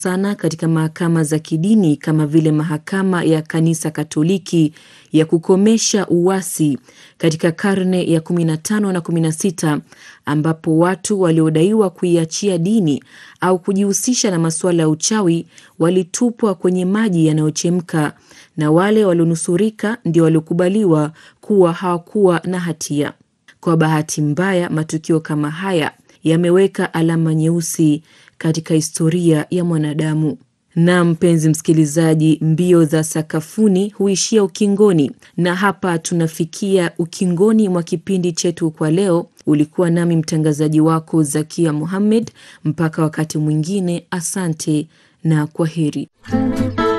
sana katika mahakama za kidini kama vile mahakama ya Kanisa Katoliki ya kukomesha uasi katika karne ya 15 na 16 ambapo watu waliodaiwa kuiachia dini au kujihusisha na masuala ya uchawi walitupwa kwenye maji yanayochemka na wale walionusurika ndio waliokubaliwa kuwa hawakuwa na hatia. Kwa bahati mbaya, matukio kama haya yameweka alama nyeusi katika historia ya mwanadamu. Na mpenzi msikilizaji, mbio za sakafuni huishia ukingoni, na hapa tunafikia ukingoni mwa kipindi chetu kwa leo. Ulikuwa nami mtangazaji wako Zakia Muhammed. Mpaka wakati mwingine, asante na kwa heri.